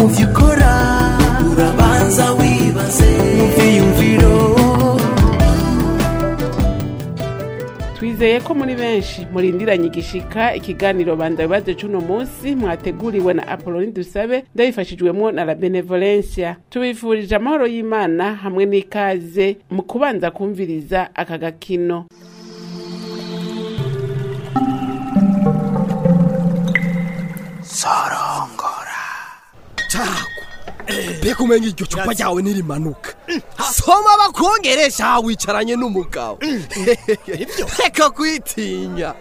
mu vyo ukora urabanza wibaze mu vyiyumviro twizeye ko muri benshi murindiranye igishika ikiganiro banda bibaze c'uno munsi mwateguriwe na apoloni dusabe ndabifashijwemwo na la benevolencia tubifurije amahoro y'imana hamwe n'ikaze mu kubanza kumviriza aka gakino mbega umenya iryo cupa ryawe nirimanuka soma bakongeresha wicaranye n'umugabo reka kwitinya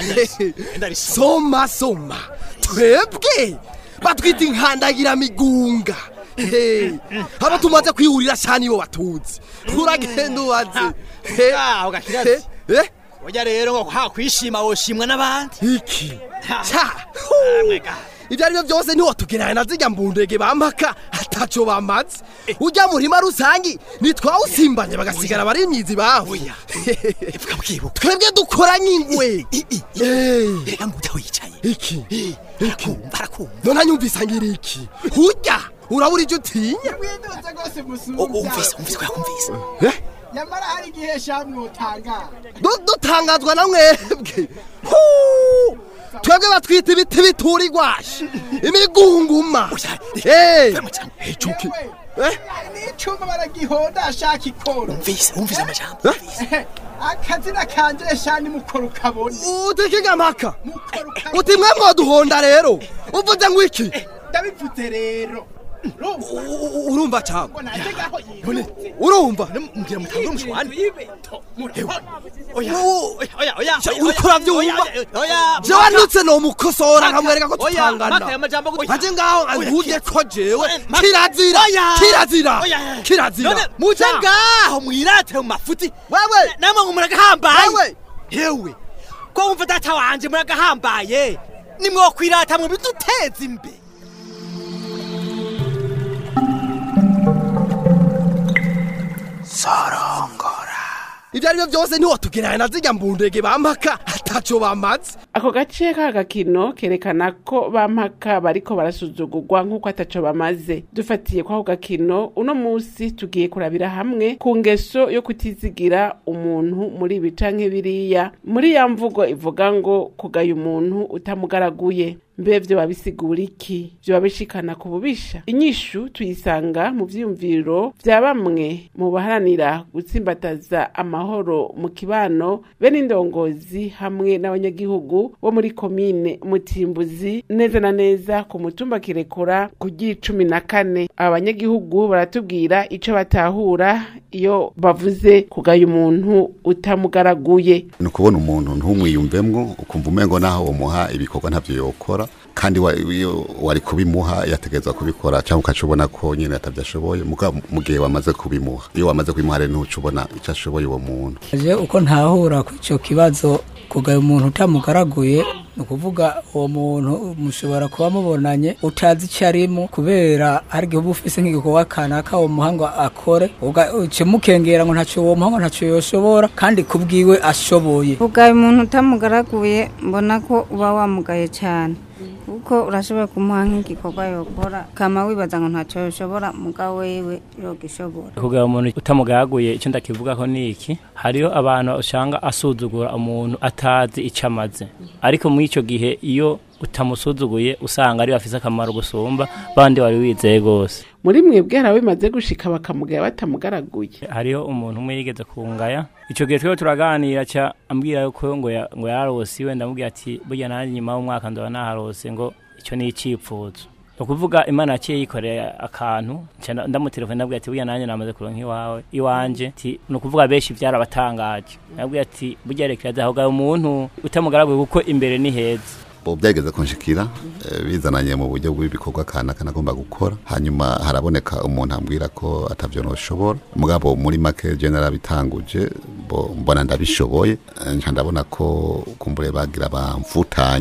soma soma twebwe batwita inkandagira migunga abo tumaze kwihurira cyane iyo batuzi uragenda ubaze Ah, ugakirazi. Eh, Oya rero ngo ha kwishima woshimwa n'abandi. iki Ca, hu. ibyo ari byo byose ntiwotugerana na zirya mbundege bampaka ataco bamaze ujya murima rusangi nitwawusimbanye bagasigara bari imyizi baho Oya. Evuga bwibuka. twebwe dukoranye ingwe Eh, Reka muda wicaye. iki Arakumva arakumva. none anyumvisa ngira iki urya urabura ivyo utinya mwidutse rwose O- musumbya Umvise umvise ko yakumvise. Eh, nyamara hari igihe shamwe utangara du- dutangazwa na mwebwe Hu! twebwe batwita ibiti bitura igwashi imigunguma Eh, Vemo cyane. cuki yewe Eh, hari n'icuma baragihonda ashaka ikoro Umvise umvise amajambo. Eh? Umvise. akazina kanje shani mukoro ukabona utikiga mpaka mukoro ukabona uti mwe mwoduhonda rero uvuze ngo iki ndabivuze rero urumva U- u- urumva cyangwa ngo nanjye ngaho yirutse urumva Mbwira mutangure umushwani. ibeto murabona Oya. U- Oya oya. Ca- oya, uriko oya, uravyumva? oya, Oya. jewe ndutse nomukosora nkamwereka ko Oya, tutangana maka aya majambo gutya. aje ngaho Oya, avuge ko jewe Ma- kirazira Oya. kirazira Oya. kirazira None muje Ca. ngaho mwirate mu mafuti. wewe namwe ngo muragahambaye Wewe. yewe ko wumva data wanje muragahambaye nimwokwirata mu biduteza imbere ibyo ari byo byose ntiwotugerana na zirya mbundege bampaka ataco bamaze ako gace ka gakino kerekana ko bampaka bariko barasuzugurwa nk'uko ataco bamaze dufatiye kw'ako gakino uno musi tugiye kurabira hamwe ku ngeso yo kutizigira umuntu muri ibi canke biriya muri ya mvugo ivuga ngo kugaya umuntu utamugaraguye mbe vyoba bisigura iki vyoba bishikana ku bubisha inyishu tuyisanga mu vyiyumviro vya bamwe mu baharanira gutsimbataza amahoro mu kibano be n'indongozi hamwe n'abanyagihugu bo muri komine mutimbuzi neza na neza ku mutumba kirekura ku cumi na kane aba banyagihugu baratubwira ico batahura iyo bavuze kugaya umuntu utamugaraguye ni ukubona umuntu ntumwiyumvemwo ukumva umengo naho umuha ibikorwa ntavyo yokora kandi wa- iyo wari kubimuha yategerezwa kubikora cyangwa ukaca ubona ko nyine atavyashoboye muga mu gihe wamaze kubimuha iyo wamaze kubimuha rero ntuca ubona ico ashoboye uwo muntu je uko ntahura ku icyo kibazo kugaya umuntu utamugaraguye ni ukuvuga uwo muntu mushobora kuba mubonanye utazi icyo arimo kubera hari igihe uba ufise nk'igikorwa kanaka uwo muha ngo akore uga- ukimukengera ngo ntacyo uwo muha ngo ntacyo yoshobora kandi kubwiwe ashoboye ugaye umuntu utamugaraguye mbona ko uba wamugaye cyane kuko urashobora kumuha nk'igikorwa yokora kama wibaza ngo ntacyo yoshobora muga wewe yogishobora kugira umuntu utamugaraguye icyo ndakivugaho ni iki hariho abantu usanga asuzugura umuntu atazi icyo amaze ariko muri icyo gihe iyo utamusuzuguye usanga ari bafise akamaro gusumba bandi wari wizeye rwose muri mwebwe hari bimaze gushika bakamugaya batamugaraguye hariho umuntu umwe yigeze kungaya icyo gihe twebwe turaganira ca ambwira yuko ngo ya- ngo yararose iwe ndamubwira ati burya nanjye nyuma y'umwaka ndoba naharose ngo icyo ni icipfuzo ni ukuvuga imana yaciye yikoreye akantu nca nda- ndamutelefone ndabwira ati burya nanjye namaze kuronka iwawe iwanje Ati, ni ukuvuga benshi byarabatangaje ndabwira ati burya reka yazahugaye umuntu utamugaraguye kuko imbere ni heza bo byageze kunshikira eh, bizananye mu buryo bw'ibikorwa kanaka nagomba gukora hanyuma haraboneka umuntu ambwira ko atavyo noshobora mugabo muri make je narabitanguje bo mbona ndabishoboye eh, nca ndabona ko kumbure bagira bamfutanye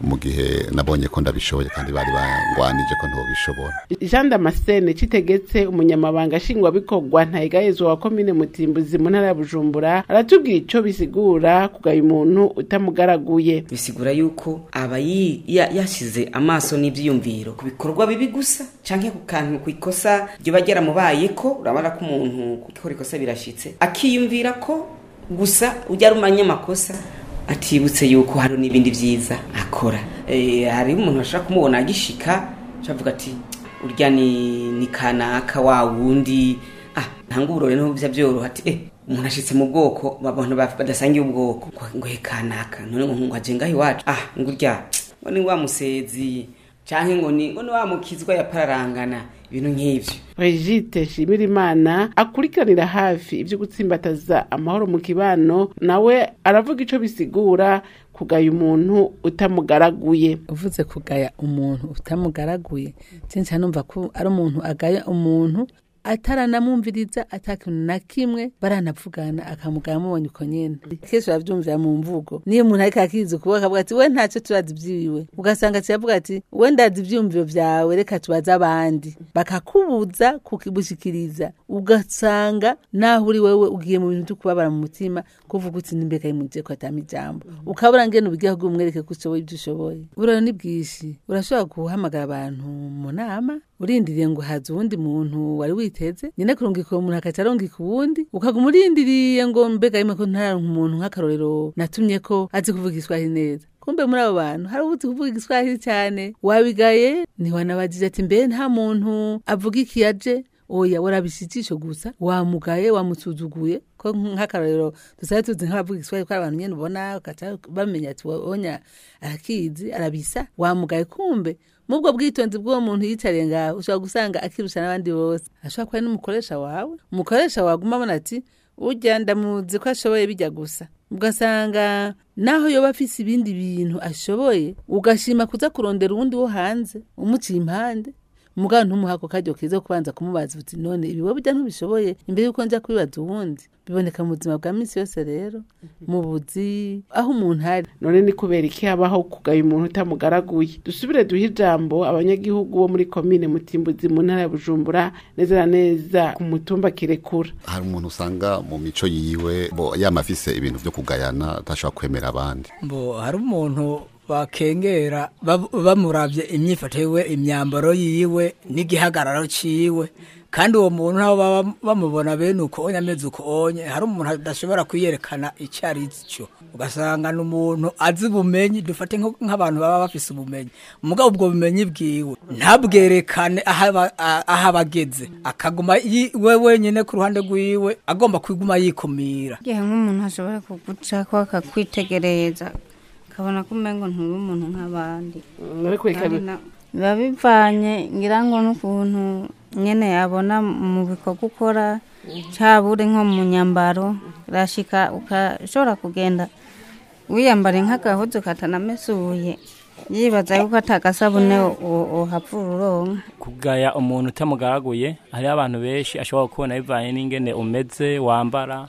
mu gihe nabonye ko ndabishoboye kandi bari bangwanije ko ntobishobora jean damascene citegetse umunyamabanga nshingwabikorwa ntayigayezwa wa komine mutimbuzi mu ntara ya bujumbura aratubwira ico bisigura kugaya umuntu utamugaraguye bisigura yuko aba yi- ya- yashize amaso n'ivyiyumviro ku bikorwa bibi gusa canke ku kantu ku ikosa ryoba ryaramubayeko urabona ko umuntu gukora ikosa birashitse akiyumvira ko gusa ujya ari umunyamakosa atibutse yuko hari n'ibindi vyiza akora Eh, hariho umuntu ashobora kumubona agishika avuga ati urya ni, ni kanaka wa wundi ah ntanga uburore niho bya byoroha ati eh umuntu ashitse mu bwoko abantu baf- badasangiye ubwoko ngo- ngo he kanaka none ngo ngo aje ngaho iwacu ah ngo urya ngo ni wa musezi canke ngo ni ngo ni wa mukizwa yapararangana ibintu nk'ivyo Brigitte Shimirimana akurikiranira hafi ivyo gutsimbataza amahoro mu kibano nawe aravuga ico bisigura kugaya umuntu utamugaraguye uvuze kugaya umuntu utamugaraguye cyane numva ko ari umuntu agaya umuntu ataranamwumviriza atakintu na kimwe baranavugana akamugaya amubonye uko nyene kenshi uravyumvira mu mvugo niyo umuntu ariko akizi ukuba akavuga ati we ntacyo turazi ivyiwe ugasanga kiravuga ati we ndazi ivyumviro vyawe reka tubaze abandi bakakubuza kukibushikiriza ugasanga naho uri wewe ugiye mu bintu vyo kubabara mu mutima kuvuga uti nimbeka yimuje ko atama ijambo ukabura ngene ubigira kugira umwereke ko ushoboye ibyo ushoboye buraro ni bwinshi urashobora guhamagara abantu mu nama urindiriye ngo haza uwundi muntu wari witeze nyine kurungika uwo muntu akaca arungika uwundi ukaguma urindiriye ngo mbega yime ko ntaronka umuntu nk'akarorero natumye ko azi kuvuga iswahili neza kumbe muri abo bantu hari ubuzi kuvuga igiswahili cyane wabigaye ntiwanabagije ati mbe nta muntu avuga ikiyaje oya warabishijisho gusa wamugaye wamusuzuguye ko nk'akarorero dusabe tuzi nk'abavuga igiswahili ko ari abantu nyene ubona ukaca bamenya ati wonya arakizi arabisa wamugaye kumbe mubwo bwitonzi bw'uwo muntu yicariye ngaho ushobora gusanga akirusha n'abandi bose ashobora kuba ari n'umukoresha wawe umukoresha waguma abona ati urya ndamuzi ko ashoboye bijya gusa ugasanga naho yoba afise ibindi bintu ashoboye ugashima kuza kurondera uwundi wo hanze umuciye impande mugabo ntumuha ako karyo keza ko kubanza kumubaza uti none ibi wowe burya ntubishoboye imbere yuko njya kubibaza uwundi biboneka mu buzima bwa minsi yose rero mu buzi aho umuntu ari none ni kubera iki habaho kugaya umuntu utamugaraguye dusubire duhe ijambo abanyagihugu bo muri komine mutimbuzi mu ntara ya bujumbura neza na neza ku mutumba kirekura hari umuntu usanga mu mico yiwe bo yama afise ibintu vyo kugayana atashobora kwemera abandi mbo hari umuntu bakengera bab- bamuravye imyifato yiwe imyambaro yiwe n'igihagararo ciwe kandi uwo muntu nabo baba bamubona bene uko onye ameze uko onye hari umuntu adashobora kwiyerekana icyo ari cyo ugasanga ni umuntu azi ubumenyi dufate nko- nk'abantu baba bafise ubumenyi mugabo ubwo bumenyi bwiwe ntabwerekane aho aba- a- aho aba ageze akaguma yi- we wenyine ku ruhande rwiwe agomba kwiguma yikumira igihe nk'umuntu ashobora kugucako akakwitegereza akabona ko umengo nturi umuntu nk'abandi ariko reka Kandi na- biba bivanye ngira ngo n'ukuntu nyene yabona mu bikorwa ukora cyaba uri nko mu nyambaro urashika ukashobora kugenda wiyambare nk'agahuzu katanamesuye yibaza yuko atagasabune uhapfura uronka kugaya umuntu utamugaraguye hariho abantu benshi ashobora kubona bivanye n'ingene umeze wambara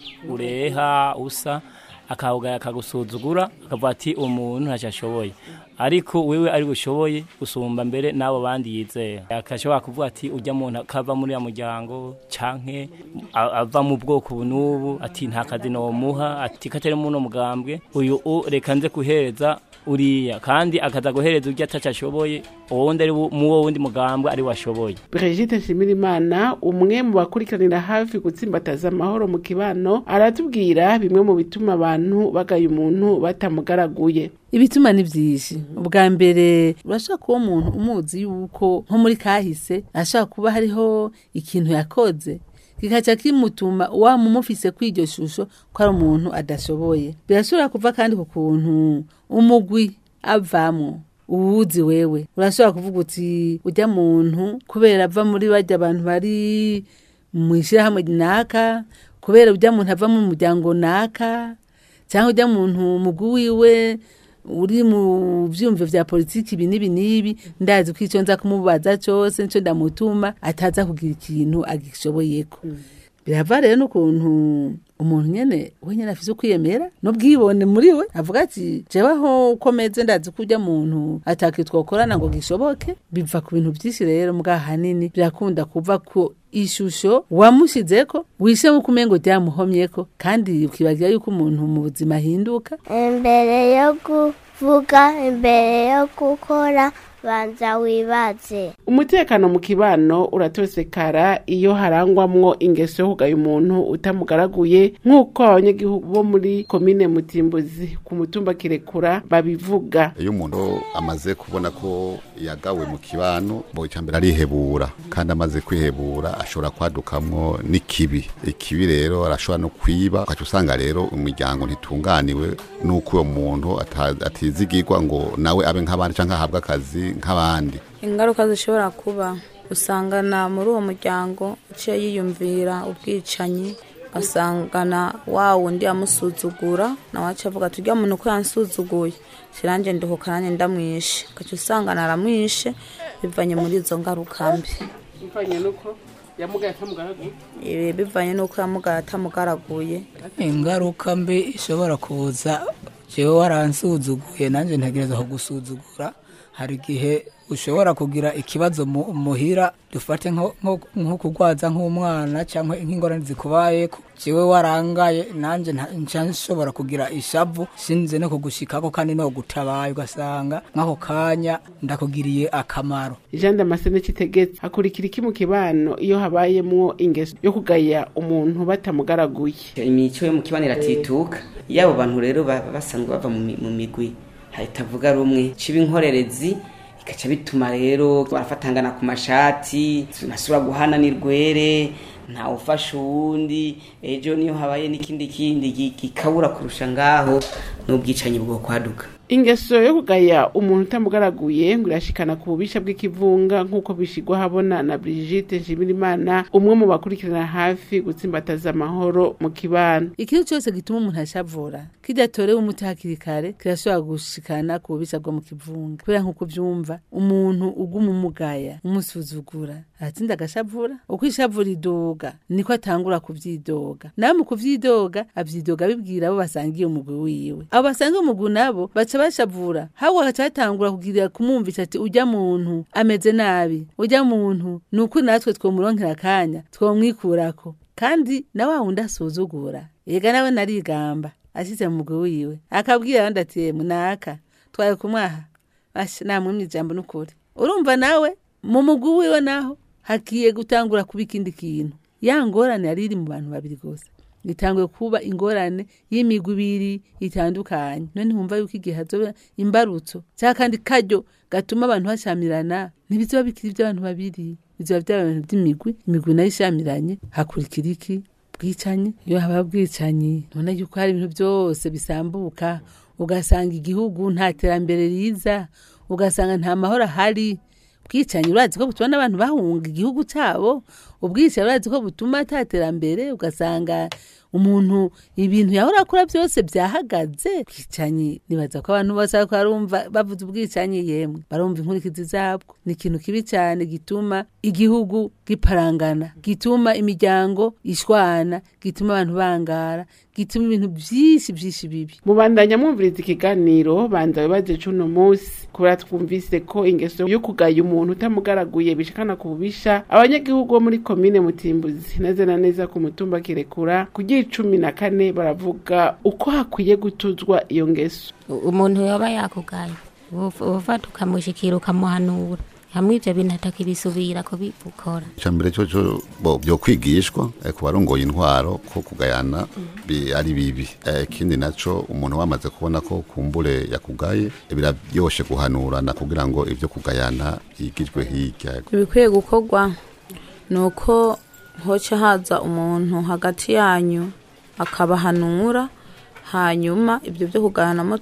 ureha usa akawugaya akagusuzugura akavuga ati umuntu ntacyo ashoboye ariko wewe ari bushoboye usumba mbere n'abo bandi yizera akashobora kuvuga ati ujya muntu akava muri ya muryango canke a- ava mu bwoko ubu n'ubu ati nta kazi nomuha ati katari muno mugambwe uyu u reka nze kuhereza uriya kandi akaza guhereza urya ataco ashoboye uwundi ari wo- mu wo wundi mugambwe ari washoboye Brigitte Nshimirimana umwe mu bakurikiranira hafi gutsimbataza amahoro mu kibano aratubwira bimwe mu bituma abantu bagaya umuntu batamugaraguye ibituma ni byinshi ubwa mbere urashobora kuba umuntu umuzi yuko nko muri kahise ashobora kuba hariho ikintu yakoze kikaca kimutuma wamumufise kw'iryo shusho ko ari umuntu adashoboye birashobora kuva kandi ku kuntu umugwi avamwo uwuzi wewe urashobora kuvuga uti ujya muntu kubera ava muri bajya abantu bari mu ishyirahamwe naka kubera ujya muntu ava mu muryango naka cyangwa ujya muntu umugwi wiwe uri mu byumviro vya politiki ibi n'ibi n'ibi ndazi ko icyo nza kumubaza cyose nicyo ndamutuma ataza kugira ikintu agishoboyeko birava rero n'ukuntu umuntu nyene we nyene afise ukwiyemera n'ubwibone muri we avuga ati jeweho uko meze ndazi ko urya muntu ataki twokorana ngo gishoboke biva ku bintu vyinshi rero mbwa hanini birakunda kuva ku ishusho wamushizeko wishe nk'uko umengo ryamuhomyeko kandi ukibagira yuko umuntu mu buzima ahinduka imbere yo kuvuga imbere yo gukora banza wibaze umutekano mu kibano uratosekara iyo harangwamwo ingeso yo kugaya umuntu utamugaraguye nk'uko abanyagihugu bo muri komine mutimbuzi ku mutumba kirekura babivuga iyo umuntu amaze kubona ko yagawe mu kibano bo mbere arihebura kandi amaze kwihebura ashobora kwadukamwo n'ikibi ikibi rero arashobora no kwiba ukaca usanga rero umuryango ntitunganiwe n'uko uwo muntu ata- atizigirwa ngo nawe abe nk'abandi cyangwa ahabwe akazi nk'abandi ingaruka zishobora kuba usangana muri uwo muryango uciye yiyumvira ubwicanyi asangana wa wundi yamusuzugura nawe aca avuga ati ujya muntu ko yansuzuguye kiranje nduhuka nanjye ndamwishe ugaca usangana aramwishe bivanye muri izo ngaruka mbi bivanye nuko yamugaye atamugaraguye Ibi bivanye n'uko yamugaye atamugaraguye ingaruka mbi ishobora kuza jewe waransuzuguye nanjye ntegereza kugusuzugura hari igihe ushobora kugira ikibazo mu- muhira dufate nko- nko nko kugwaza nk'umwana cyangwa nk'ingorane zikubayeko jewe warangaye nanjye nta- nca nshobora kugira ishavu sinze no kugushikako kandi no gutabaye ugasanga nk'ako kanya ndakugiriye akamaro jean damascene kitegetse hakurikira iki mu kibano iyo habayemwo ingeso yo kugaya umuntu batamugaraguye imico yo mu kibano iratituka iyo abo bantu rero ba- basanzwe bava mu mi- mu migwi hahita avuga rumwe ciba inkorerezi ikaca bituma rero barafatangana ku mashati nasubira guhana n'irwere ntawe ufasha uwundi ejo niyo habaye n'ikindi kindi gi- gikabura kurusha ngaho n'ubwicanyi bwo kwaduka ingeso yo kugaya umuntu utamugaraguye ngo irashikana ku bubisha bw'ikivunga nk'uko bishigwa habona na Brigitte Nshimirimana umwe mu bakurikirana hafi gutsimbataza amahoro mu kibano ikintu cyose gituma umuntu ashavura kidatorewe umuti hakiri kare kirashobora gushikana ku bubisha bwo mu kivunga kubera nk'uko uvyumva umuntu uguma umugaya umusuzugura aratsinda agashavura uko ishavura idoga niko atangura kuvyidoga nawe mu kuvyidoga avyidoga abibwira abo basangiye umugwi wiwe abo basangiye umugwi nabo baca bashavura habo bagaca batangura kugira kumwumvisha ati urya muntu ameze nabi urya muntu ni ukuri natwe twomuronkera akanya twomwikurako kandi na wa wundi asuzugura yega nawe narigamba ashyize mu mugwi wiwe akabwira abandi ati "Yemwe naka twaye kumwaha Asha, namwimye ijambo n'ukuri urumva nawe mu mugwi wiwe naho hagiye gutangura kuba ikindi kintu ya ngorane yari iri mu bantu babiri gusa itanguye kuba ingorane y'imigwi ibiri itandukanye none wumva yuko igihe hazoba imbarutso cyangwa kandi karyo gatuma abantu bashamirana ntibizoba bikiri iby'abantu babiri bizoba by'abantu by'imigwi imigwi nayo ishamiranye hakurikira iki bwicanyi iyo haba bwicanyi none yuko hari ibintu byose bisambuka ugasanga igihugu nta terambere riza ugasanga nta mahoro ahari bwicanyi urazi ko butuma n'abantu bahunga igihugu cyabo ubwicanyi urazi ko butuma ataterambere ugasanga umuntu ibintu yahora akora byose byahagaze bwicanyi nibaza ko abantu bose ariko barumva bavuze ubwicanyi yemwe barumva inkurikizi zabwo ni ikintu kibi cyane gituma igihugu giparangana gituma imiryango ishwana gituma abantu bangara gituma ibintu byinshi byinshi bibi mubandanya mwumviriza ikiganiro banza wibaze cuno munsi kubera twumvise ko ingeso yo kugaya umuntu utamugaraguye bishikana ku bubisha abanyagihugu bo muri komine mutimbuzi neza na neza ku mutumba kirekura kugira icumi na kane baravuga uko hakwiye gutuzwa iyo ngeso umuntu yoba yakugaye ufata ukamushikira ukamuhanura hamwe ivyo bintu atakibisubira kubikora icambere cyo cyo bo byo kwigishwa eh, ku barongoye intwaro ko kugayana bi- ari bibi Eh, ikindi naco umuntu wamaze kubona ko kumbure yakugaye eh, biraryoshe guhanurana kugira ngo ivyo kugayana yigijwe hirya ibikwiye gukorwa ni uko hoca haza umuntu hagati yanyu akabahanura hanyuma ibyo byo kuganamo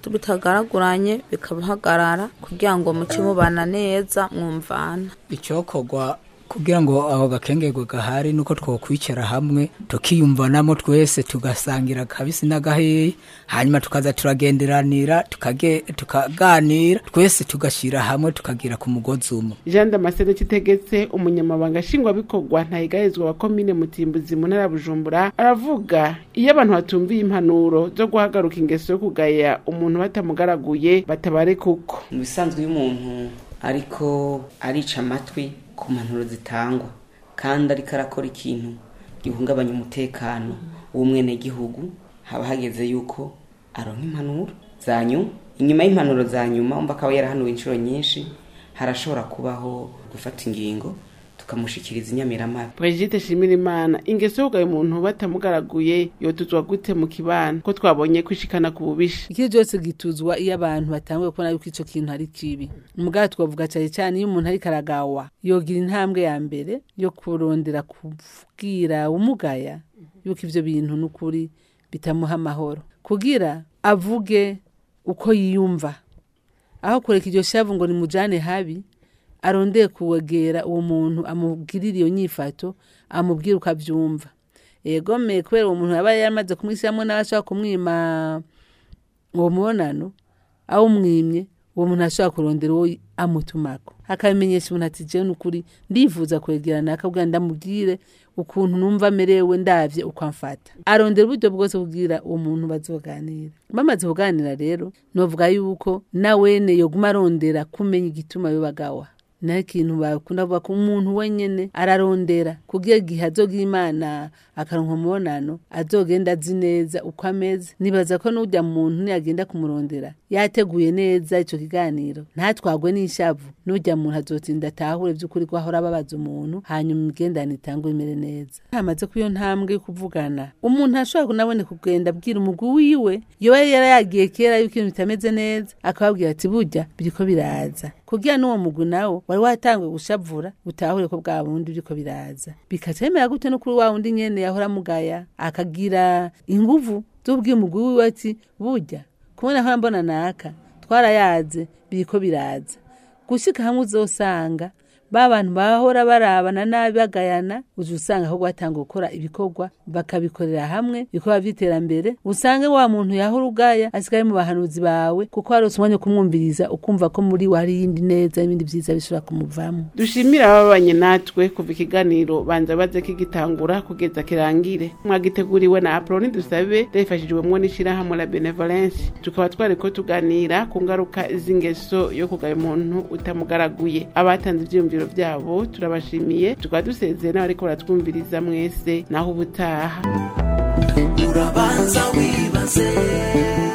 bitagaraguranye bikabahagarara kugira ngo muce mubana neza mwumvana icyokorwa kugira ngo aho gakengerwa gahari nuko twokwicara hamwe tukiyumvanamo twese tugasangira kabisi n'agaheyi hanyuma tukaza turagenderanira tukage- tukaganira twese tugashyira hamwe tukagira ku mugozi umwe jean damascene kitegetse umunyamabanga nshingwabikorwa ntayigahezwa wa komine mutimbuzi mu ntara ya bujumbura aravuga iyo abantu batumviye impanuro zo guhagaruka ingeso yo kugaya umuntu batamugaraguye batabare kuko mu bisanzwe iyo umuntu ariko arica amatwi ku mpanuro zitangwa kandi ariko arakora ikintu gihungabanya umutekano w'umwenegihugu haba hageze yuko aronka impanuro za nyuma inyuma y'impanuro za nyuma umva akaba yarahanuwe inshuro nyinshi harashobora kubaho gufata ingingo tukamushikiriza inyamiramabi Brigitte Shimirimana ingeso yo kugaya umuntu batamugaraguye yotuzwa gute mu kibano ko twabonye kwishikana ku bubisha iki cyose gituzwa iyo abantu batanguye kubona yuko icyo kintu ari kibi mugabo twavuga cyane cyane iyo umuntu ariko aragawa yogira intambwe ya mbere yo kurondera kubwira umugaya yuko ibyo bintu n'ukuri bitamuha amahoro kugira avuge uko yiyumva aho kureka iryo shavu ngo nimujane habi arondeye kuwegera uwo muntu amubwirira iyo nyifato amubwira uko abyumva egome kubera uwo muntu yaba yamaze kumwishyiramo nawe ashobora kumwima uwo mubonano awumwimye uwo muntu ashobora kurondera uwo amutumako akabimenyesha umuntu ati jewe n'ukuri ndifuza kwegerana akabwira ndamubwire ukuntu numva amerewe ndavye uko amfata arondera uburyo bwose kugira uwo muntu bazoganira bamaze kuganira rero novuga yuko nawene yoguma arondera kumenya igituma yobagawa naho ikintu bakunda kuvuga ko umuntu wenyene ararondera kugira igihe azogira imana akaronka umubonano azogenda azi neza uko ameze nibaza ko n'ujya muntu niyagenda kumurondera yateguye neza ico kiganiro ntatwagwe n'ishavu n'ujya muntu azotinda atahure by'ukuri ko ahora ababaza umuntu hanyuma imigendanire itangwe imere neza hamaze ko iyo ntambwe yo kuvugana umuntu ashobora nabone kugenda abwira umugwi wiwe yoba yari yagiye kera yuko ibintu bitameze neza akababwira ati burya biriko biraza kugira n'uwo mugwi nawo wari watanguye gushavura utahure ko bwa bundi biriko biraza bikacemera gute no kuri wa wundi nyene yahora amugaya akagira inguvu z'ubwiye umugwi wiwe ati burya kubona ahora mbona naka twarayaze biriko biraza gushika hamwe uzosanga ba bantu bahora barabana nabi bagayana uza usanga ahubwo batanga gukora ibikorwa bakabikorera hamwe ibikorwa by'iterambere usange wa muntu yahora ugaya asigaye mu bahanuzi bawe kuko harose umwanya wo kumwumviriza ukumva ko muri we hari iyindi neza n'ibindi byiza bishobora kumuvamo dushimira ababanye natwe kuva ikiganiro banza baze kigitangura kugeza kirangire mwagiteguriwe na aproni dusabe rifashijwemwo n'ishirahamwe la benevolence tukaba twariko tuganira ku ngaruka z'ingeso yo kugaya umuntu utamugaraguye abatanze ivyiyumviro vyabo turabashimiye tukaba dusezeye n'abariko baratwumviriza mwese naho ubutaha urabanza wibaze